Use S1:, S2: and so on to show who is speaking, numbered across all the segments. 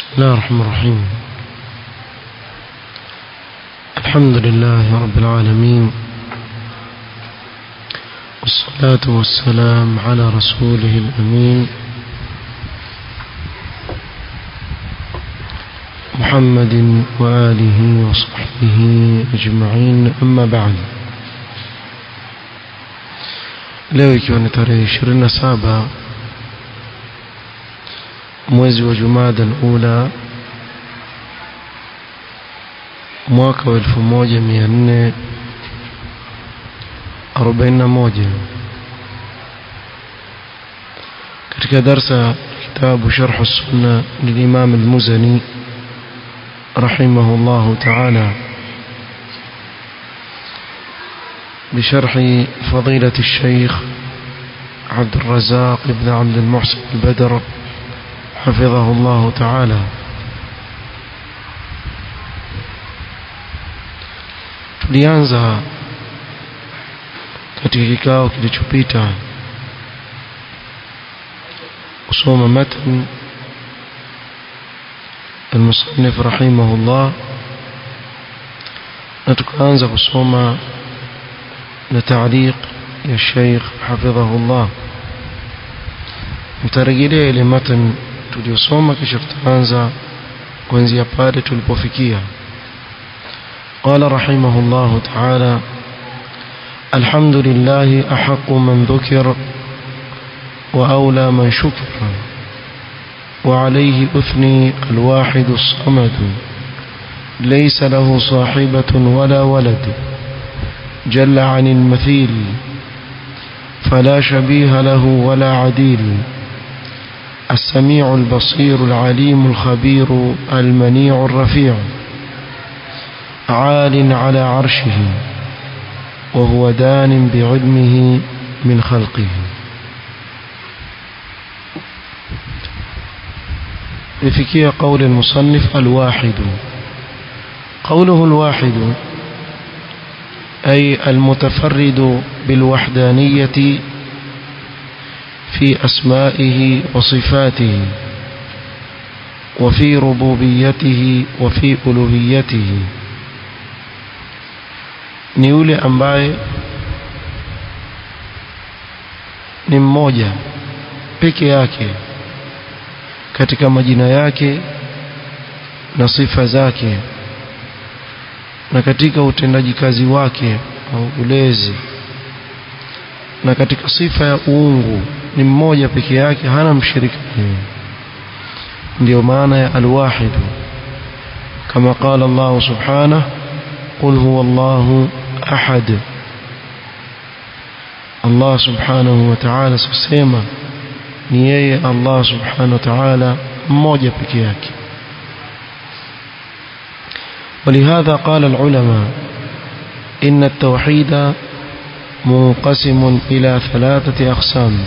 S1: بسم الله الرحمن الرحيم الحمد لله رب العالمين والصلاة والسلام على رسوله الأمين محمد وآله وصحبه أجمعين أما بعد leo ikiwa ni tarehe 27 mwezi wa Jumada al-Ula mwaka wa 1441 katika darsa kitabu sharh as-sunna للإمام المزني رحمه الله تعالى بشرح فضيلة الشيخ عبد الرزاق بن عبد المحسن البدر حفظه الله تعالى tulianza katika kikao kilichopita kusoma matn المصنف رحمه الله na tukaanza kusoma na taaliq ya Sheikh hafidhahullah mtarejelea ile matan tuliyosoma kisha tutaanza kuanzia pale tulipofikia قال رحمه الله تعالى الحمد لله أحق من ذكر وأولى من شكر وعليه أثني الواحد الصمد ليس له صاحبة ولا ولد جل عن المثيل فلا شبيه له ولا عديل السميع البصير العليم الخبير المنيع الرفيع عال على عرشه وهو دان بعلمه من خلقه لفكية قول المصنف الواحد قوله الواحد أي المتفرد بالوحدانية في أسمائه وصفاته وفي ربوبيته وفي ألوهيته ni yule ambaye ni mmoja peke yake katika majina yake na sifa zake na katika utendaji kazi wake au ulezi na katika sifa ya uungu ni mmoja peke yake hana mshirika ndio maana ya alwahid kama qala Allah subhanahu qul huwa Allah ahad Allah subhanahu wa ta'ala sema ni yeye Allah subhanahu wa ta'ala mmoja peke yake ولهذا قال العلماء إن التوحيد منقسم إلى ثلاثة أقسام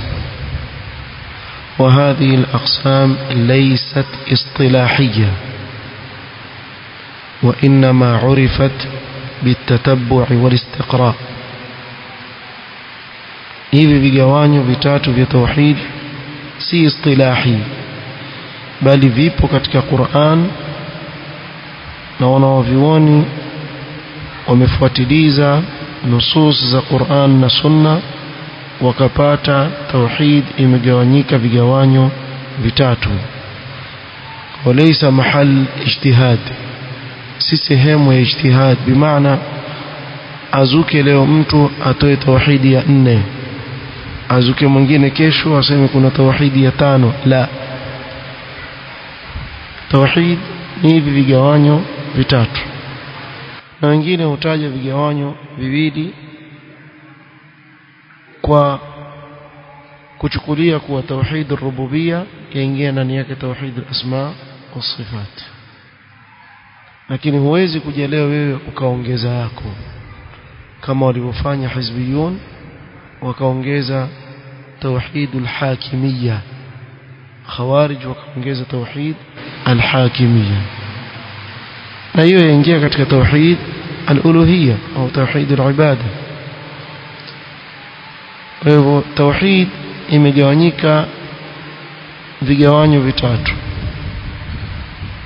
S1: وهذه الأقسام ليست اصطلاحية وإنما عرفت بالتتبع والاستقراء hivi vigawanyo vitatu vya tauhid si istilahi bali vipo katika Qur'an na wanaovioni wamefuatiliza nusus za Qur'an na Sunna wakapata tauhid imegawanyika vigawanyo vitatu walaysa mahal ijtihad si sehemu ya ijtihad bimaana azuke leo mtu atoe tauhidi ya nne azuke mwingine kesho aseme kuna tauhidi ya tano la tauhid ni hivi vigawanyo vitatu na wengine hutaja vigawanyo viwili kwa kuchukulia kuwa tauhid rububia yaingia ndani yake tauhid asma wa sifat lakini huwezi kuja leo wewe ukaongeza yako kama walivyofanya hizbiyun wakaongeza tauhid alhakimiyya khawarij wakaongeza tauhid alhakimiyya na hiyo yaingia katika tauhid aluluhiyya au tauhid alibada kwa hivyo tauhid imegawanyika vigawanyo vitatu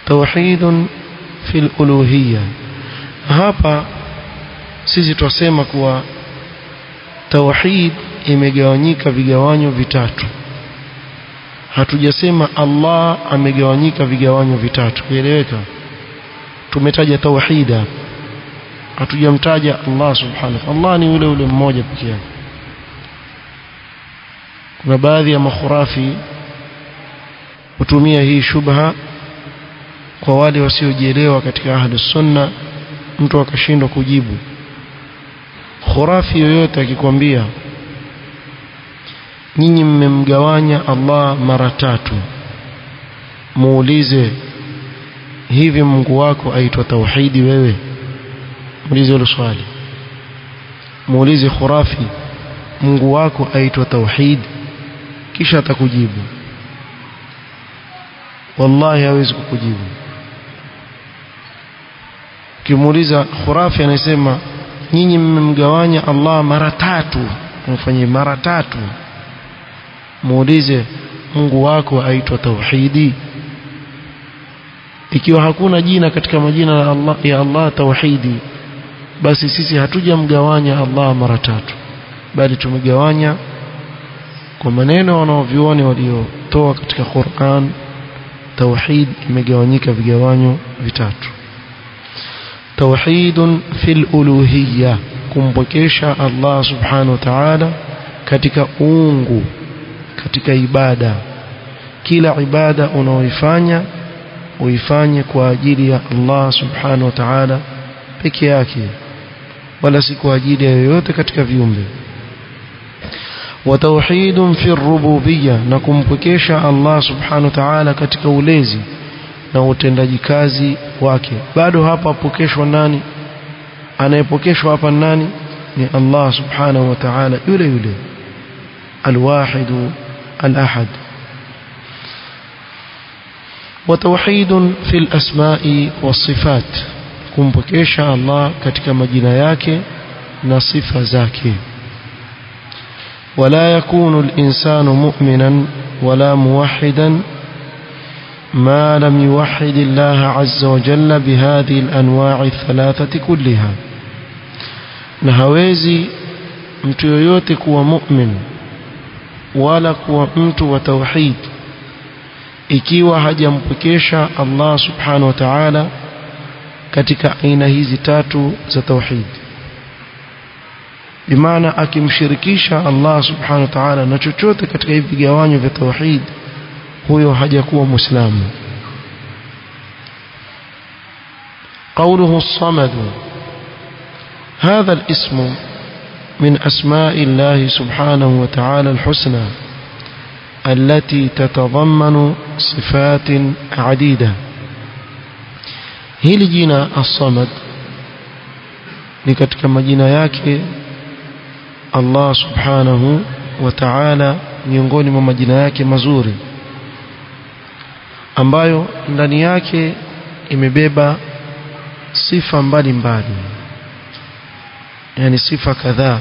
S1: توحيد في الألوهية hapa sisi twasema kuwa tauhid imegawanyika vigawanyo vitatu hatujasema Allah amegawanyika vigawanyo vitatu kieleweka tumetaja tauhida hatujamtaja Allah subhanahu Allah ni yule yule mmoja pekee yake kuna baadhi ya makhurafi hutumia hii shubha kwa wale wasiojielewa katika ahli sunna mtu akashindwa kujibu khurafi yoyote akikwambia nyinyi mmemgawanya Allah mara tatu muulize hivi Mungu wako aitwa tauhidi wewe muulize hilo swali muulize khurafi Mungu wako aitwa tauhid kisha atakujibu wallahi hawezi kukujibu ukimuuliza khurafi anasema nyinyi mmemgawanya Allah mara tatu mfanye mara tatu muulize Mungu wako aitwa tauhidi ikiwa hakuna jina katika majina ya Allah, ya Allah tauhidi basi sisi hatujamgawanya Allah mara tatu bali tumegawanya kwa maneno wanaovioni waliotoa katika Qur'an tauhid imegawanyika vigawanyo vitatu tauhid fil uluhiyya kumpokesha Allah subhanahu wa ta'ala katika uungu katika ibada kila ibada unaoifanya uifanye kwa ajili ya Allah subhanahu wa ta'ala peke yake wala si kwa ajili ya yoyote katika viumbe وتوحيد في الربوبية نكمبكيشا الله سبحانه وتعالى katika ulezi na utendaji kazi wake bado hapa apokeshwa nani anayepokeshwa hapa nani ni Allah subhanahu wa ta'ala yule yule الواحد الأحد وتوحيد في الأسماء والصفات kumpokesha Allah katika majina yake na sifa zake ولا يكون الإنسان مؤمنا ولا موحدا ما لم يوحد الله عز وجل بهذه الأنواع الثلاثة كلها نهوزي mtu yoyote kuwa mu'min wala kuwa mtu wa tauhid ikiwa hajampokesha Allah subhanahu wa ta'ala katika aina hizi tatu za tauhid bimaana akimshirikisha Allah subhanahu wa ta'ala na chochote katika hivi vigawanyo vya tauhid huyo hajakuwa muislamu قوله الصمد هذا الاسم من أسماء الله سبحانه وتعالى الحسنى التي تتضمن صفات عديدة hili jina as-samad ni katika majina yake Allah subhanahu wa ta'ala miongoni mwa majina yake mazuri ambayo ndani yake imebeba sifa mbalimbali yani sifa kadhaa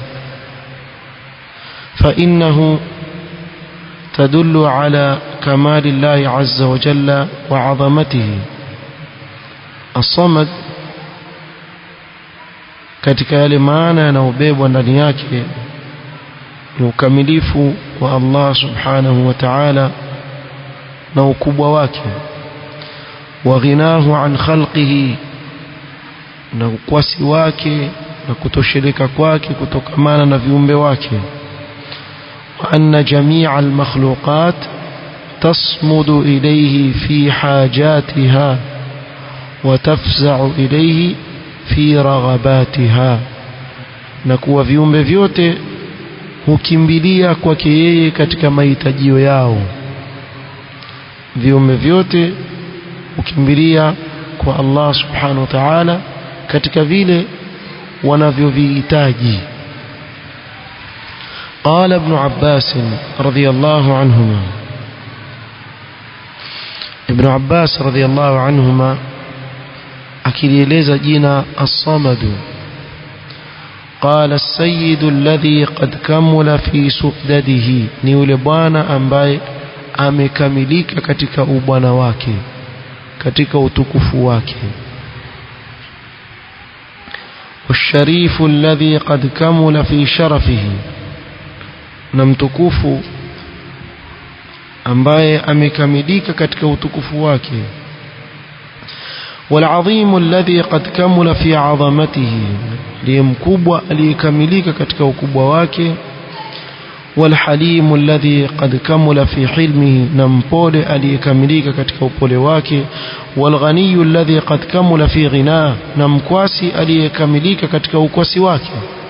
S1: فإنه تدل على كمال الله عز وجل وعظمته الصمد katika yale maana yanayobebwa ndani yake ni ukamilifu wa Allah subhanahu wa ta'ala na ukubwa wake wa ghinahu an khalqihi na ukwasi wake na kutosheleka kwake kutokamana na viumbe wake wa anna jami'a al-makhluqat tasmudu ilayhi fi hajatiha wa tafza'u ilayhi fi raghabatiha na kuwa viumbe vyote hukimbilia kwake yeye katika mahitajio yao viumbe vyote hukimbilia kwa Allah subhanahu wa ta'ala katika vile wanavyovihitaji قال ابن عباس رضي الله عنهما ابن عباس رضي الله عنهما akilieleza jina as-samad قال السيد الذي قد كمل في سؤدده ni yule bwana ambaye amekamilika katika ubwana wake katika utukufu wake والشريف الذي قد كمل في شرفه نمتكوف ambaye amekamilika katika utukufu wake والعظيم الذي قد كمل في عظمته ليمكبwa aliyekamilika katika ukubwa wake والحليم الذي قد كمل في حلمه نمبole aliyekamilika katika upole wake والغني الذي قد كمل في غناه نمكواسي aliyekamilika katika ukwasi wake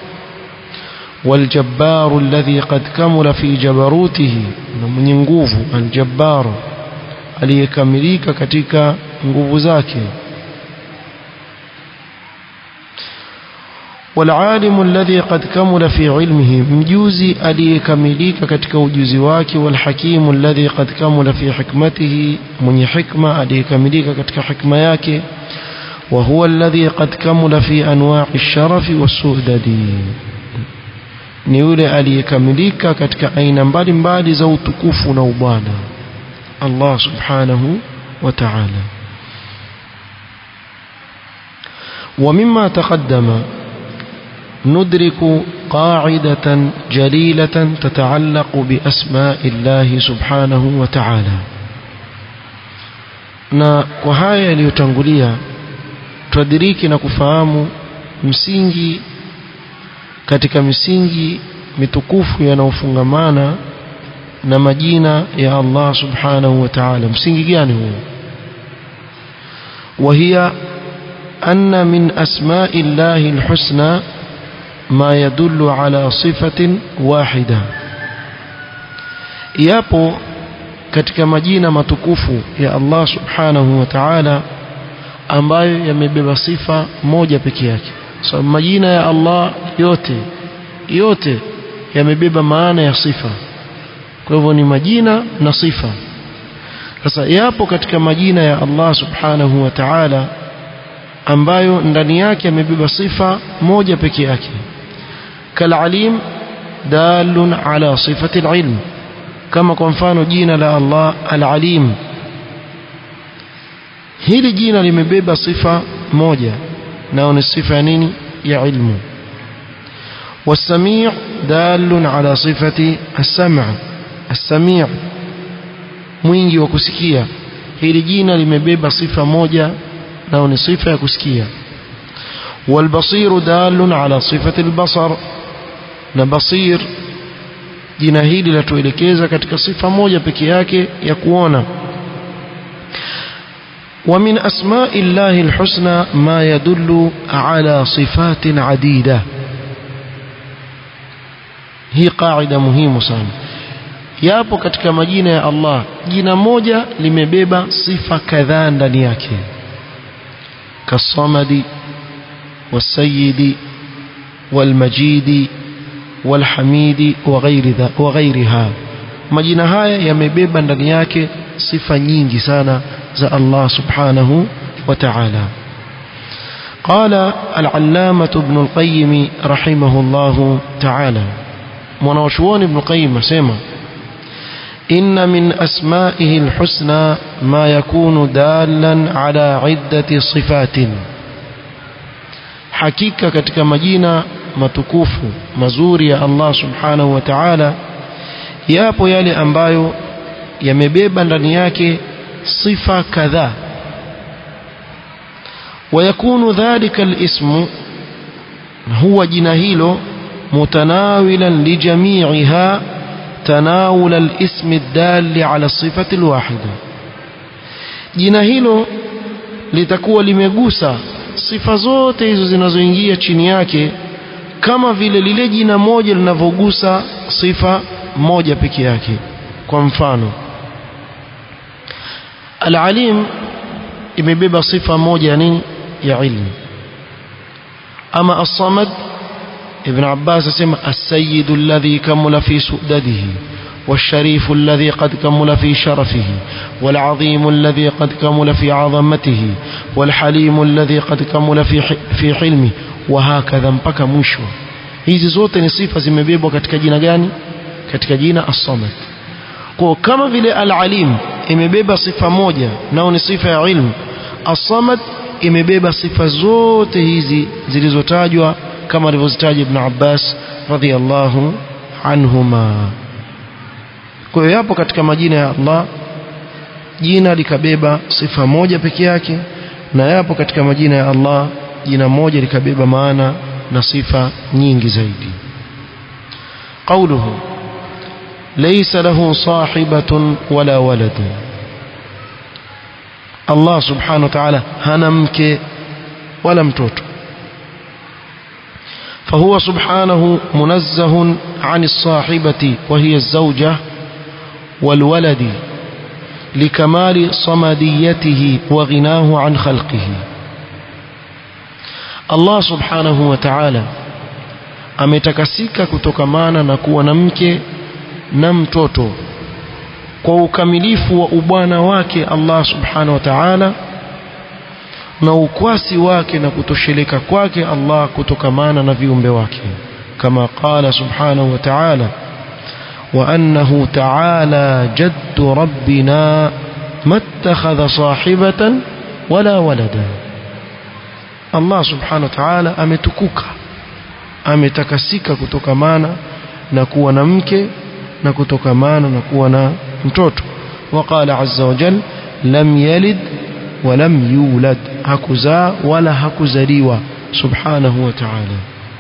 S1: والجبار الذي قد كمل في جبروته mwenye nguvu الجبار aliyekamilika katika nguvu zake والعالم الذي قد كمل في علمه مجوزي aliyekamilika katika ujuzi wake والحكيم الذي قد كمل في حكمته mwenye hikma aliyekamilika katika hikma yake وهو الذي قد كمل في انواع الشرف والسؤدد ni yule aliyekamilika katika aina mbalimbali za utukufu na ubwana Allah subhanahu wa ta'ala ومما تقدم ندرك قاعدة جليلة تتعلق بأسماء الله سبحانه وتعالى na kwa haya yaliyotangulia tuadiriki na kufahamu msingi katika misingi mitukufu yanayofungamana na majina ya Allah subhanahu wa ta'ala msingi gani huo وهي أن من أسماء الله الحسنى ما يدل على صفة واحدة yapo katika majina matukufu ya Allah subhanahu wa ta'ala ambayo yamebeba sifa moja peke yake so majina ya Allah yote yote yamebeba maana ya sifa kwa hivyo ni majina na sifa sasa yapo katika majina ya Allah subhanahu wa ta'ala ambayo ndani yake yamebeba sifa moja peke yake kalalim dalun ala sifati alilm kama kwa mfano jina la Allah alalim hili jina limebeba sifa moja nao ni sifa ya nini ya ilmu والسميع دال على صفة السمع السميع mwingi wa kusikia hili jina limebeba sifa moja nao ni sifa ya kusikia والبصير دال على صفة البصر na basir jina hili latuelekeza katika sifa moja peke yake ya kuona ومن أسماء الله الحسنى ما يدل على صفات عديدة hii qaida muhimu sana yapo katika majina ya Allah jina moja limebeba sifa kadhaa ndani yake kasamadi والسيد والمجيد والحميد وغير ذا وغيرها majina haya yamebeba ndani yake sifa nyingi sana za Allah subhanahu wa ta'ala قال العلامة ابن القيم رحمه الله تعالى منوشون ابن القيم سيما إن من أسمائه الحسنى ما يكون دالا على عدة صفات hakika katika majina matukufu mazuri ya Allah subhanahu wa ta'ala yapo yale ambayo yamebeba ndani yake sifa kadhaa ويكون ذلك الاسم هو جنا hilo متناولا لجميعها تناول الاسم الدال على الصفة الواحدة jina hilo litakuwa limegusa sifa zote hizo zinazoingia chini yake kama vile lile jina moja linavyogusa sifa moja peke yake kwa mfano al-alim imebeba sifa moja ya nini ya ilmu ama as-samad ibn abbas asema as-sayyid alladhi kamula fi su'dadihi والشريف الذي قد كمل في شرفه والعظيم الذي قد كمل في عظمته والحليم الذي قد كمل في في حلمه وهكذا mpaka mwisho hizi zote ni sifa zimebebwa katika jina gani katika jina as-samad kwa kama vile al-alim imebeba sifa moja nao ni sifa ya ilmu as-samad imebeba sifa zote hizi zilizotajwa kama alivyozitaja Ibn Abbas radhiyallahu anhuma kwa hiyo yapo katika majina ya Allah jina likabeba sifa moja peke yake na yapo katika majina ya Allah jina moja likabeba maana na sifa nyingi zaidi قوله ليس له صاحبة ولا ولد الله سبحانه وتعالى هنمك ولا متوت فهو سبحانه منزه عن الصاحبة وهي الزوجة والولد لكمال صمديته وغناه عن خلقه الله سبحانه وتعالى ametakasika kutokamana na kuwa na mke na mtoto kwa ukamilifu wa ubwana wake Allah subhanahu wa ta'ala na ukwasi wake na kutosheleka kwake Allah kutokamana na viumbe wake kama qala subhanahu wa ta'ala وأنه تعالى جد ربنا ما اتخذ صاحبة ولا ولدا الله سبحانه وتعالى ametukuka ametakasika kutokamana na kuwa na mke na kutokamana na kuwa na mtoto وقال عز وجل لم يلد ولم يولد hakuzaa wala hakuzaliwa subhanahu wa ta'ala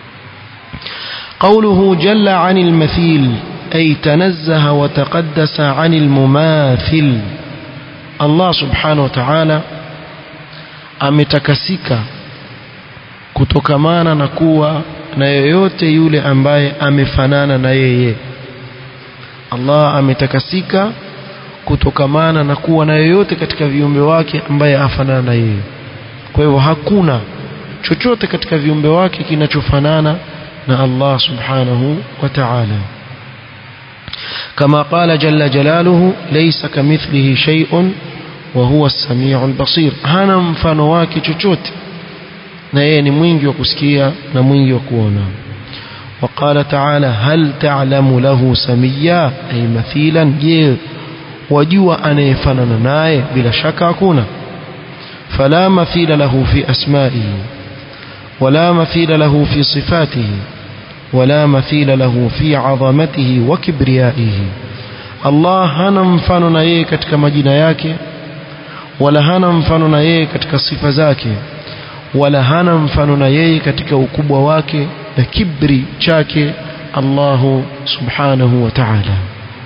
S1: قوله جل عن المثيل أي تنزه وتقدس عن المماثل الله سبحانه وتعالى ametakasika kutokamana na kuwa na yoyote yule ambaye amefanana na yeye Allah ametakasika kutokamana na kuwa na yoyote katika viumbe wake ambaye afanana na yeye kwa hivyo hakuna chochote katika viumbe wake kinachofanana na Allah subhanahu wa ta'ala كما قال جل جلاله ليس كمثله شيء وهو السميع البصير hana mfano wake chochote na yeye ni mwingi wa kusikia na mwingi wa kuona وقال تعالى هل تعلم له سميا أي مثيلا je wajua anayefanana naye bila shaka hakuna فلا مثيل له في أسمائه ولا مثيل له في صفاته ولا مثيل له في عظمته وكبريائه الله hana mfano na yeye katika majina yake wala hana mfano na yeye katika sifa zake wala hana mfano na yeye katika ukubwa wake na kibri chake Allah subhanahu wa ta'ala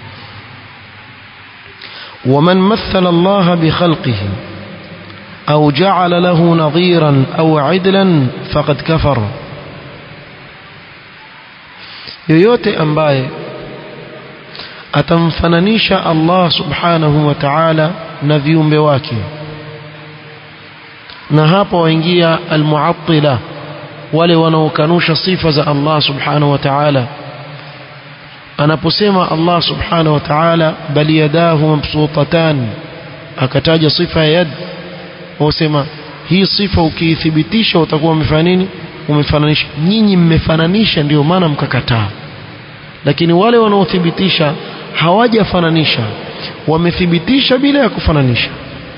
S1: ومن مثل الله بخلقه أو جعل له نظيرا أو عدلا فقد كفر yoyote ambaye atamfananisha Allah subhanahu wa ta'ala na viumbe wake na hapo waingia almuattila wale wanaokanusha sifa za Allah subhanahu wa ta'ala anaposema Allah subhanahu wa ta'ala bali yadahu mabsutatan akataja sifa ya yad wasema hii sifa ukiithibitisha utakuwa umefanya nini umefananisha nyinyi mmefananisha ndio maana mkakataa lakini wale wanaothibitisha hawajafananisha wamethibitisha bila ya kufananisha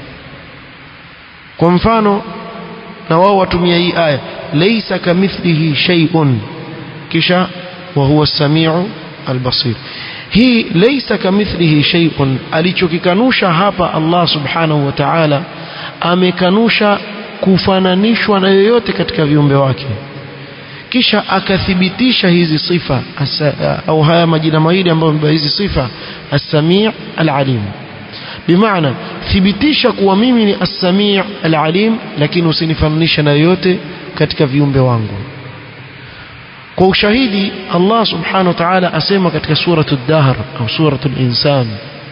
S1: kwa mfano na wao watumia hii aya laysa kamithlihi shay'un kisha wa huwa as-sami'u al-basir hii laysa kamithlihi shay'un alichokikanusha hapa Allah subhanahu wa ta'ala amekanusha kufananishwa na yoyote katika viumbe wake kisha akathibitisha hizi sifa asa, au haya majina mawili ambayo hizi sifa as-sami' al-alim bimaana thibitisha kuwa mimi ni as-sami' al-alim lakini usinifananisha na yoyote katika viumbe wangu kwa ushahidi Allah subhanahu wa ta'ala asema katika suratu ad-dahr au suratu al-insan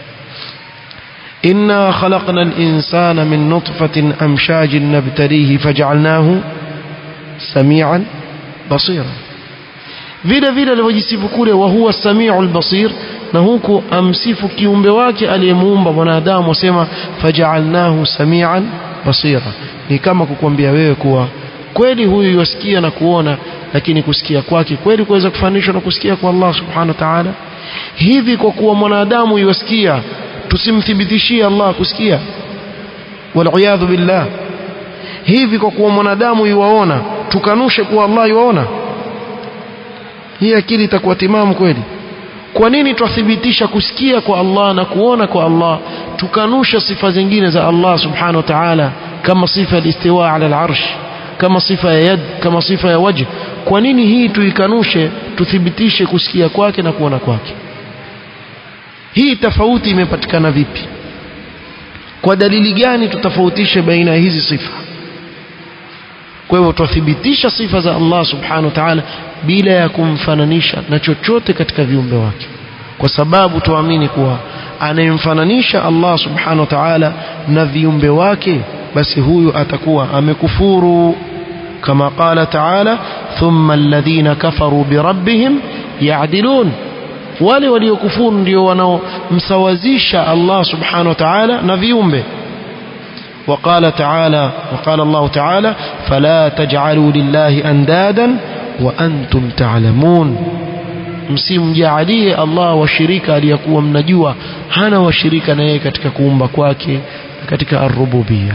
S1: إنا خلقنا الإنسان من نطفة أمشاج نبتليه فجعلناه سميعا بصيرا vile vile alivyojisifu kule wa huwa samiu lbasir na huku amsifu kiumbe wake aliyemuumba mwanadamu asema fajaalnahu samian basira ni kama kukwambia wewe kuwa kweli huyu yasikia na kuona lakini kusikia kwake kweli kuweza kufananishwa na kusikia kwa Allah subhanahu wa ta'ala hivi kwa kuwa mwanadamu yasikia tusimthibitishie Allah kusikia waliyadhu billah hivi kwa kuwa mwanadamu yuwaona tukanushe kuwa Allah yuwaona hii akili itakuwa timamu kweli kwa nini twathibitisha kusikia kwa Allah na kuona kwa Allah tukanusha sifa zingine za Allah subhanahu wa ta'ala kama sifa ya istiwa ala al-arsh kama sifa ya yad kama sifa ya wajh kwa nini hii tuikanushe tuthibitishe kusikia kwake na kuona kwake hii tofauti imepatikana vipi kwa dalili gani tutofautishe baina ya hizi sifa kwa hivyo tuthibitisha sifa za Allah subhanahu wa ta'ala bila ya kumfananisha na chochote katika viumbe wake kwa sababu tuamini kuwa anayemfananisha Allah subhanahu wa ta'ala na viumbe wake basi huyu atakuwa amekufuru kama qala ta'ala thumma alladhina kafaru birabbihim ya'dilun wale waliokufuru ndio wanaomsawazisha Allah subhanahu wa ta'ala na viumbe وقال تعالى وقال الله تعالى فلا تجعلوا لله أندادا وأنتم تعلمون msimjaalie Allah washirika aliyekuwa mnajua hana washirika na yeye katika kuumba kwake katika ar-rububiyya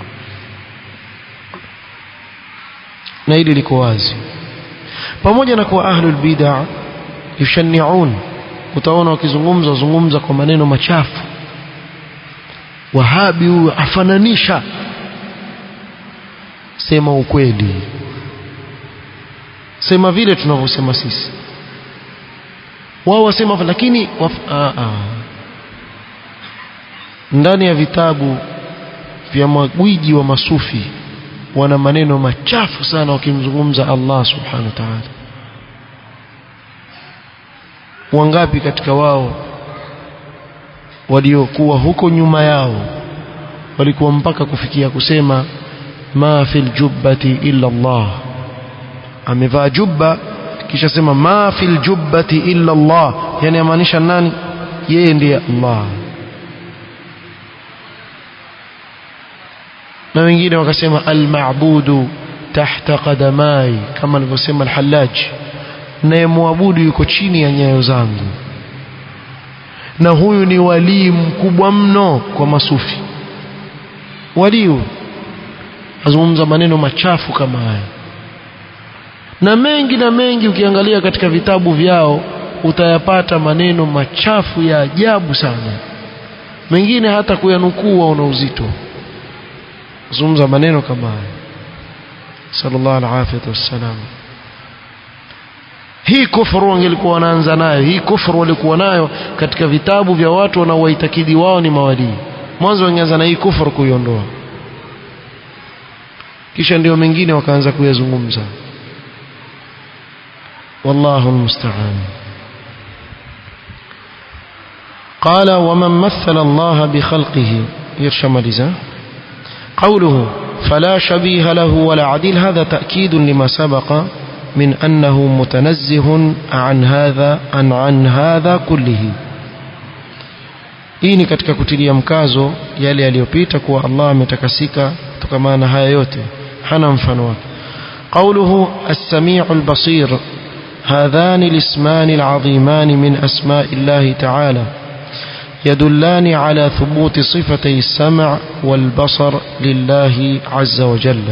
S1: na hili liko wazi pamoja na kuwa ahlul bid'ah yushani'un utaona wakizungumza zungumza kwa maneno machafu wahabi huyu afananisha sema ukweli sema vile tunavyosema sisi wao wasema lakini waf, a, a. ndani ya vitabu vya magwiji wa masufi wana maneno machafu sana wakimzungumza Allah subhanahu wa ta'ala wangapi katika wao waliokuwa huko nyuma yao walikuwa mpaka kufikia kusema ma fil jubbati illa Allah amevaa jubba kisha sema ma fil jubbati illa Allah yani amaanisha nani yeye ndiye Allah na wengine wakasema al-ma'budu tahta qadamai kama alivyosema al-Hallaj naye muabudu yuko chini ya nyayo zangu na huyu ni walii mkubwa mno kwa masufi waliu azungumza maneno machafu kama haya na mengi na mengi ukiangalia katika vitabu vyao utayapata maneno machafu ya ajabu sana mengine hata kuyanukuu una uzito zungumza maneno kama haya sallallahu alaihi wasallam hii kufuru wangelikuwa wanaanza nayo hii kufuru walikuwa nayo katika vitabu vya watu wanaowaitakidi wao ni mawalii mwanzo wangeanza na hii kufuru kuiondoa kisha ndio mengine wakaanza kuyazungumza wallahu almusta'an قال ومن مثل الله بخلقه يرشملزا قوله فلا شبيه له ولا عديل هذا تأكيد لما سبق من أنه متنزه عن هذا عن, عن هذا كله hii ni katika kutilia mkazo yale yaliyopita kuwa Allah ametakasika kutokana na haya yote hana mfano wake قوله السميع البصير هذان الاسمان العظيمان من أسماء الله تعالى يدلان على ثبوت صفتي السمع والبصر لله عز وجل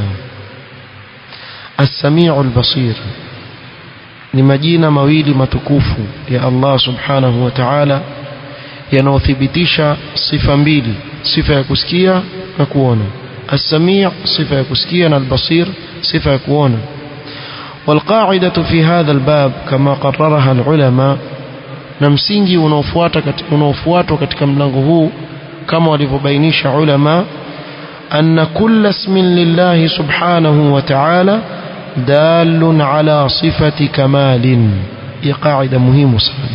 S1: السميع البصير ni majina mawili matukufu ya Allah subhanahu wa ta'ala yanayothibitisha sifa mbili sifa ya kusikia na kuona as-sami' sifa ya kusikia na al-basir sifa ya kuona والقاعدة في هذا الباب كما قررها العلماء na msingi unaofuata unaofuatwa katika mlango huu kama walivyobainisha ulama anna kulla ismin lillahi subhanahu wa ta'ala دال على صفة كمال هي قاعدة مهمة sana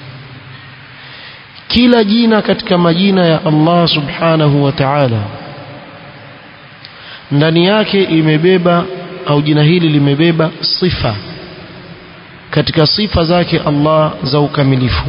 S1: kila jina katika majina ya Allah subhanahu wa ta'ala ndani yake imebeba au jina hili limebeba sifa katika sifa zake Allah za ukamilifu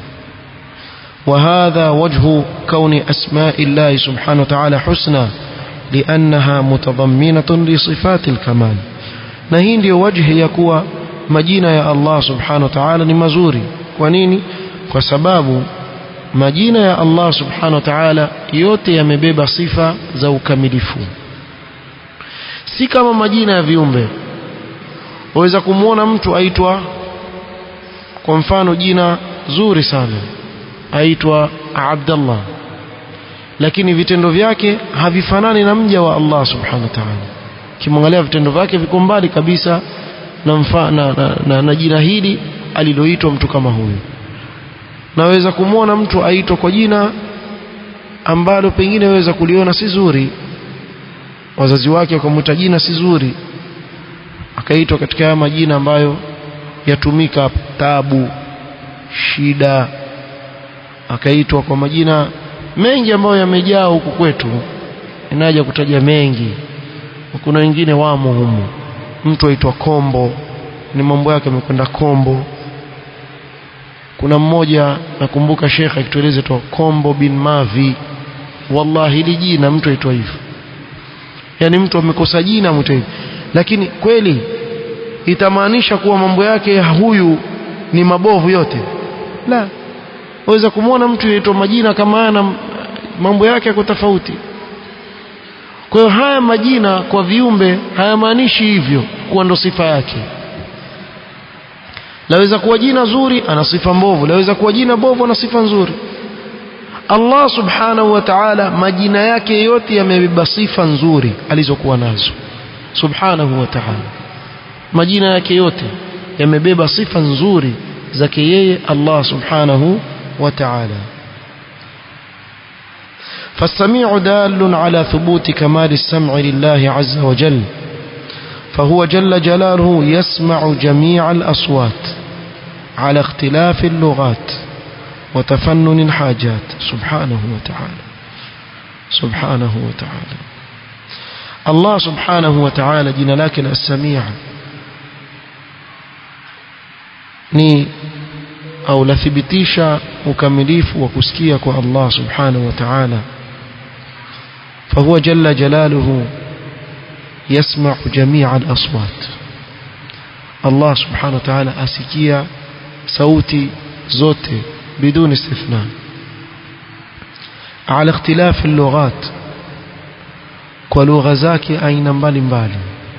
S1: وهذا وجه كون أسماء الله سبحانه وتعالى حسنى لأنها متضمنة لصفات الكمال na hii ndio wajhi ya kuwa majina ya Allah subhanahu wa ta'ala ni mazuri kwa nini kwa sababu majina ya Allah subhanahu wa ta'ala yote yamebeba sifa za ukamilifu si kama majina ya viumbe waweza kumwona mtu aitwa kwa mfano jina zuri sana aitwa Abdullah lakini vitendo vyake havifanani na mja wa Allah subhanahu wa ta'ala kimwangalia vitendo vyake viko mbali kabisa na, mfa, na, na, na, na jina hili aliloitwa mtu kama huyu naweza kumwona mtu aitwa kwa jina ambalo pengine waweza kuliona si zuri wazazi wake wakamwita jina si zuri akaitwa katika haya majina ambayo yatumika tabu shida akaitwa kwa majina mengi ambayo yamejaa huku kwetu inaja kutaja mengi kuna wengine wamo humu mtu aitwa kombo ni mambo yake amekwenda kombo kuna mmoja nakumbuka shekhe akitueleza tu kombo bin mavi wallahi hili jina mtu aitwa hivyo yani mtu amekosa jina mtu hivyo lakini kweli itamaanisha kuwa mambo yake huyu ni mabovu yote la waweza kumwona mtu yaitwa majina kama haya na mambo yake yako tofauti kwa hiyo haya majina kwa viumbe hayamaanishi hivyo kuwa ndo sifa yake laweza kuwa jina zuri ana sifa mbovu laweza kuwa jina bovu ana sifa nzuri Allah subhanahu wa ta'ala majina yake yote yamebeba sifa nzuri alizokuwa nazo subhanahu wa ta'ala majina yake yote yamebeba sifa nzuri zake yeye Allah subhanahu wa ta'ala فالسميع دال على ثبوت كمال السمع لله عز وجل فهو جل جلاله يسمع جميع الأصوات على اختلاف اللغات وتفنن الحاجات سبحانه وتعالى سبحانه وتعالى الله سبحانه وتعالى جنا لكن السميع ni au lathibitisha ukamilifu wa kusikia kwa Allah subhanahu wa ta'ala فهو جل جلاله يسمع جميع الأصوات الله سبحانه وتعالى أسكيا صوتي زوتي بدون استثناء على اختلاف اللغات ولغة زاكي أين مبالي مبالي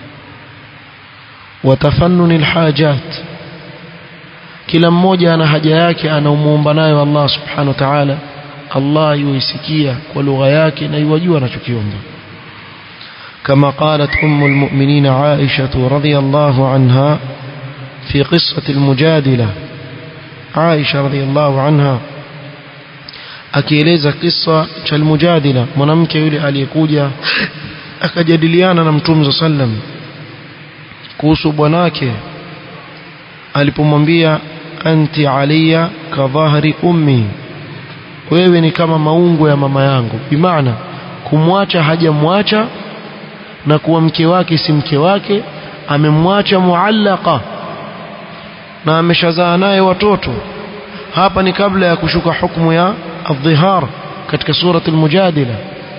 S1: وتفنن الحاجات kila mmoja ana haja yake anaumuomba nayo Allah subhanahu wa ta'ala Allah yuisikia kwa lugha yake na yuwajua anachokiomba كما قالت أم المؤمنين عائشة رضي الله عنها في قصة المجادلة عائشة رضي الله عنها akieleza kisa cha almujadila mwanamke yule aliyekuja akajadiliana na mtume sallam kuhusu bwanake alipomwambia anti alia ka dhahri ummi wewe ni kama maungo ya mama yangu bimaana kumwacha hajamwacha na kuwa mke wake si mke wake amemwacha muallaka na ameshazaa naye watoto hapa ni kabla ya kushuka hukumu ya adhihar katika surat almujadila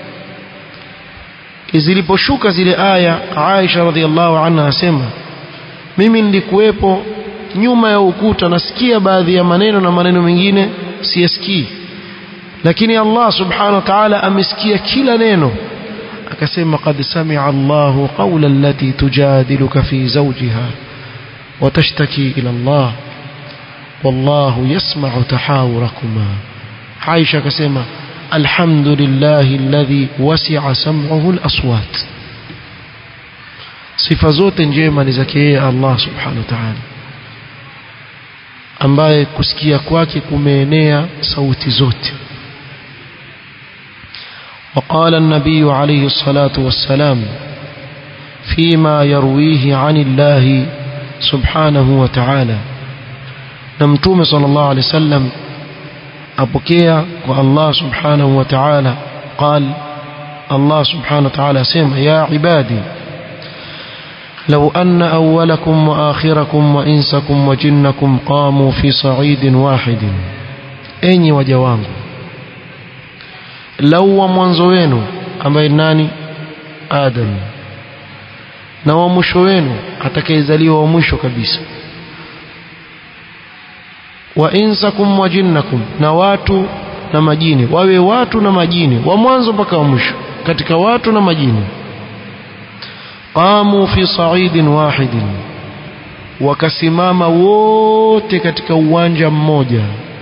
S1: ziliposhuka zile aya Aisha radhiallahu anha asema mimi nilikuwepo nyuma ya ukuta nasikia baadhi ya maneno na maneno mengine siyasikii lakini Allah subhanahu wa ta'ala amesikia kila neno akasema qad sami'a Allahu qawla allati tujadiluka fi zawjiha wa tashtaki ila Allah wallahu yasma'u tahawurakuma Aisha akasema alhamdulillahi alladhi wasi'a sam'uhu al-aswat sifa zote njema ni zake yeye Allah subhanahu wa ta'ala ambaye kusikia kwake kumeenea sauti zote وقال النبي عليه الصلاة والسلام فيما يرويه عن الله سبحانه وتعالى نمتوم صلى الله عليه وسلم أبكيا والله سبحانه وتعالى قال الله سبحانه وتعالى سمع يا عبادي لو أن أولكم وآخركم وإنسكم وجنكم قاموا في صعيد واحد أني وجوانكم lau wa mwanzo wenu ambaye nani Adam na wa mwisho wenu atakayezaliwa wa mwisho kabisa wa insakum wa jinnakum na watu na majini wawe watu na majini wa mwanzo mpaka wa mwisho katika watu na majini qamu fi sa'idin wahidin wakasimama wote katika uwanja mmoja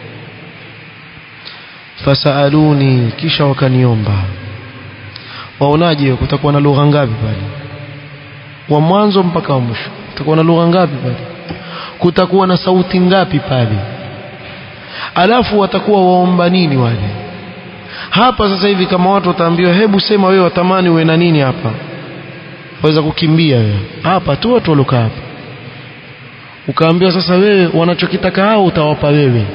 S1: fasaluni kisha wakaniomba waonaje kutakuwa na lugha ngapi pale wa mwanzo mpaka wa mwisho kutakuwa na lugha ngapi pale kutakuwa na sauti ngapi pale alafu watakuwa waomba nini wale hapa sasa hivi kama watu wataambiwa hebu sema wewe watamani uwe na nini hapa waweza kukimbia wewe hapa tu watu walokaa hapa ukaambiwa sasa wewe wanachokitaka hao utawapa wewe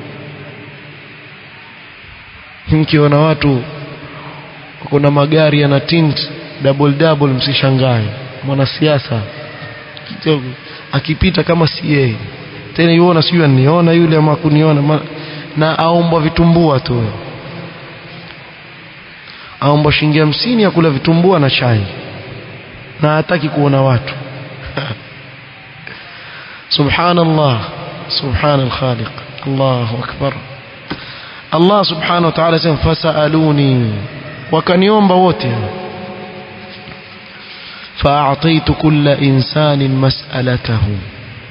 S1: mkiona watu kuna magari yana tint double double msishangae mwanasiasa kidogo akipita kama si yeye tena yuona sijui aniona yule ama kuniona ma, na aombwa vitumbua tu aombwa shilingi hamsini ya kula vitumbua na chai na hataki kuona watu subhanallah subhana alkhaliq allahu akbar Allah subhanahu wa ta'ala sema fasaluni wakaniomba wote fa'ataitu kulla insanin mas'alatahu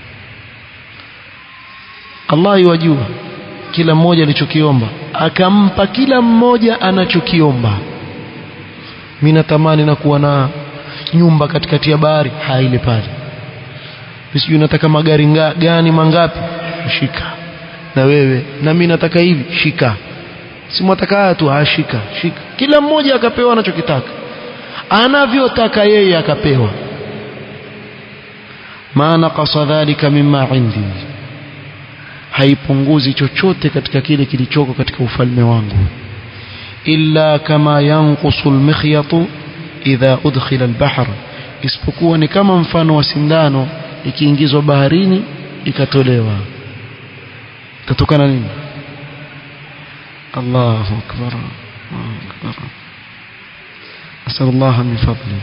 S1: Allah yajua kila mmoja alichokiomba akampa kila mmoja anachokiomba mimi natamani na kuwa na nyumba katikati ya bahari haile pale sijui nataka magari nga, gani mangapi shika na wewe na mimi nataka hivi shika si mwataka haya tu ashika shika kila mmoja akapewa anachokitaka anavyotaka yeye akapewa ma naqasa dhalika mimma indi haipunguzi chochote katika kile kilichoko katika ufalme wangu illa kama yanqusu almikhyatu idha udkhila albahr isipokuwa ni kama mfano wa sindano ikiingizwa baharini ikatolewa tatokana nini Allahu akbar Allahu akbar أسأل الله من فضله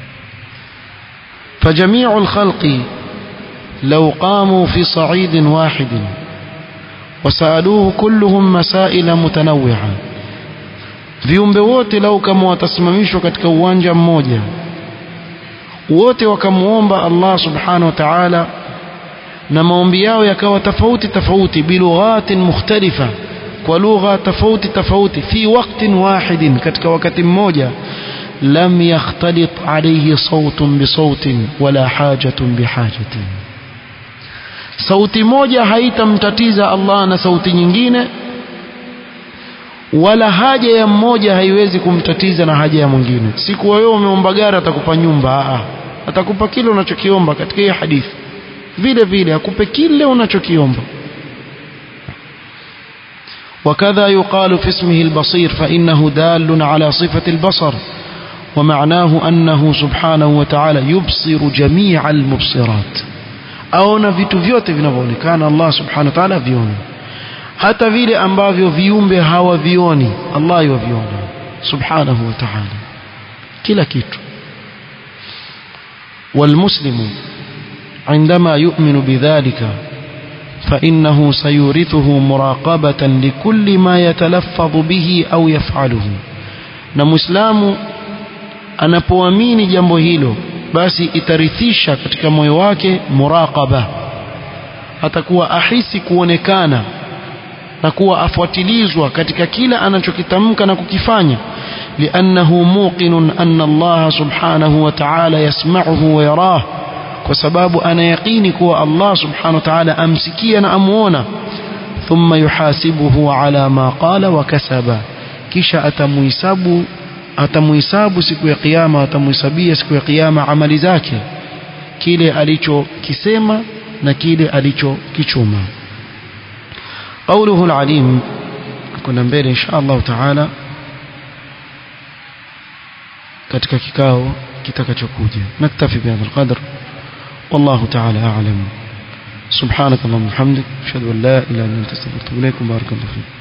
S1: فجميع الخلق لو قاموا في صعيد واحد وسألوه كلهم مسائل متنوعة viumbe wote lau kama watasimamishwa katika uwanja mmoja wote wakamwomba Allah subhanahu wa ta'ala na maombi yao yakawa tofauti tofauti bilughatin mukhtalifa kwa lugha tofauti tofauti fi waqtin wahidin katika wakati mmoja lam yakhtalit alayhi sawtun bisawtin wala hajatun bihajatin sauti moja haitamtatiza Allah na sauti nyingine wala haja ya mmoja haiwezi kumtatiza na haja ya mwingine siku wewe umeomba gari atakupa nyumba a atakupa kile unachokiomba katika hii hadithi vile vile akupe kile unachokiomba وكذا يقال في اسمه البصير فإنه دال على صفة البصر ومعناه أنه سبحانه وتعالى يبصر جميع المبصرات aona vitu vyote vinavyoonekana Allah subhanahu wa ta'ala viona hata vile ambavyo viumbe hawavioni Allah yuviona subhanahu wa ta'ala kila kitu والمسلم عندما يؤمن بذلك فإنه سيورثه مراقبة لكل ما يتلفظ به أو يفعله na muislamu anapoamini jambo hilo basi itarithisha katika moyo wake muraqaba atakuwa ahisi kuonekana na kuwa afuatilizwa katika kila anachokitamka na kukifanya liannahu muqinun anna Allah subhanahu wa ta'ala yasma'uhu wa yarah kwa sababu ana yaqini kuwa Allah subhanahu wa ta'ala amsikia na amuona thumma yuhasibuhu ala ma qala wa kasaba kisha atamuhisabu atamuhisabu siku ya kiyama atamuhisabia siku ya kiyama amali zake kile alichokisema na kile alichokichuma قوله العليم كنا mbele insha Allah taala katika kikao kitakachokuja naktafi bihadha alqadr والله تعالى أعلم سبحانك اللهم وبحمدك أشهد أن لا إله إلا أنت أستغفرك وأتوب إليك وبارك الله فيك